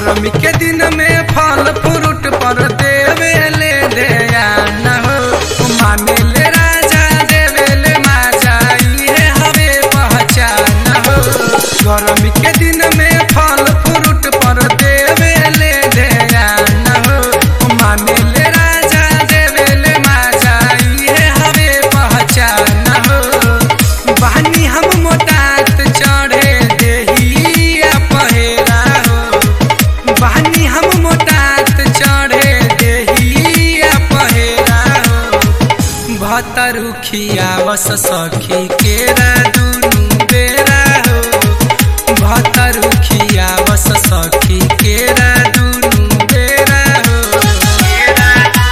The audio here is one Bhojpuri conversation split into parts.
गर्मी के दिन में फल फ्रूट पर देवे ले दे न हो माने ले राजा देवे ले माजा इहे हवे पहचान हो गर्मी के दिन में फल फ्रूट पर देवे ले दे न हो माने ले राजा देवे ले माजा इहे हवे पहचान हो बहनी हम मोटात चढ़े देहिया पहेरा हो बहनी हम मोटात चढ़े देहिया पहेरा हो भतरुखिया बस सखी केरा दुनु बेरा हो भतरुखिया बस सखी केरा दुनु बेरा हो केरा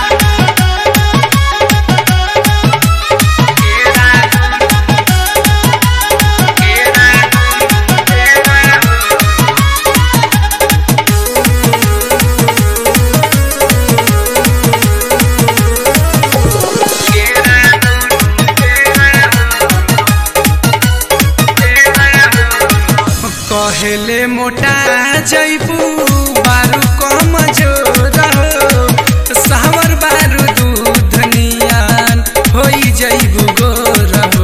कहेले मोटा जैबू बारू कम जोर हो सावर बारू दूध नियन होई जैबू गोर हो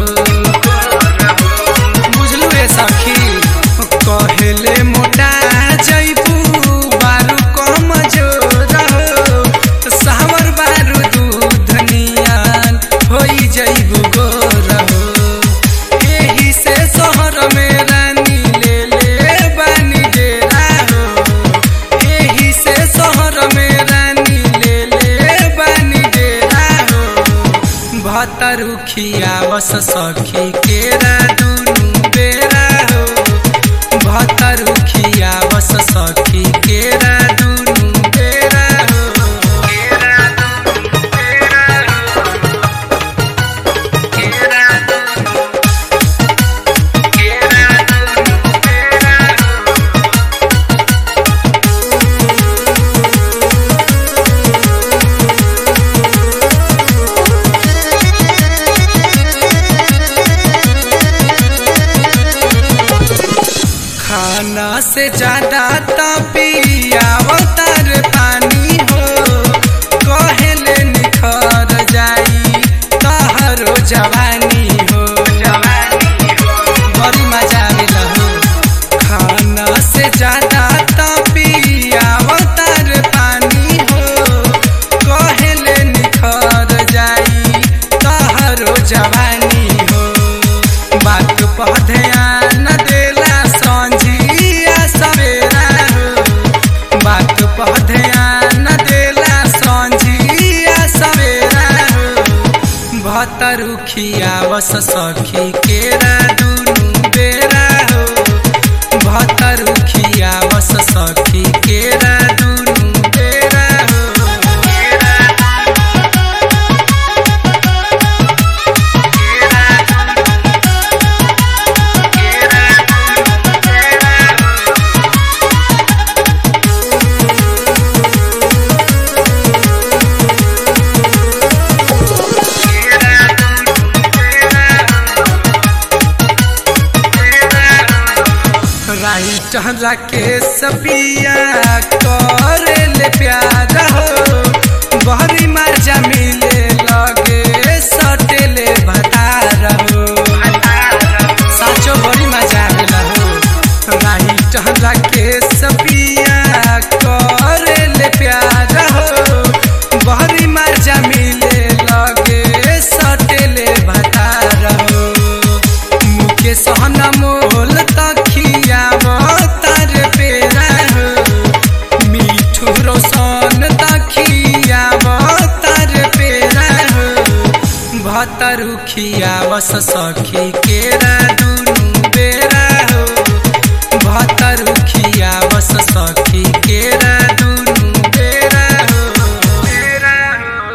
बुझलू ए सखी कहेले मोटा जैबू बारू कम जोर हो सावर बारू दूध नियन होई जैबू गोर हो एही से शहर में रानी ले ले बानी डेरा हो एही से शहर में रानी ले ले बानी डेरा हो भतरुखिया बस सखी केरा दुनु बेरा हो भतरुखिया बस सखी केरा दुनु बेरा हो केरा दुनु बेरा हो केरा दुनु खाना से ज्यादा तपियावतार पानी हो कहेले निखर जाई तहरो जवानी हो बड़ी मजा आवेला हो खाना से ज्यादा तपियावतार पानी हो कहेले निखर जाई तहरो जवानी हो बात पर ध्यान देला संझिया सवेरा हो बात पर ध्यान देला संझिया सवेरा हो भतरुखिया बस सखी केरा दुनु बेरा हो भतरुखिया बस सखी केरा दुनु बेरा हो केरा राइट राकेश पिया करे ले प्यार हो बहरी मजा मिले लगे सटेले भतार हो साचो बड़ी मजा आवेला हो राइट राकेश पिया करे ले प्यार हो बहरी मजा मिले लगे सटेले भतार हो मुके सहन मोल तखिया तार पेरा हो मिठू रोशन तखिया तार पेरा हो भतरुखिया बस सखी केरा दुनु बेरा हो भतरुखिया बस सखी केरा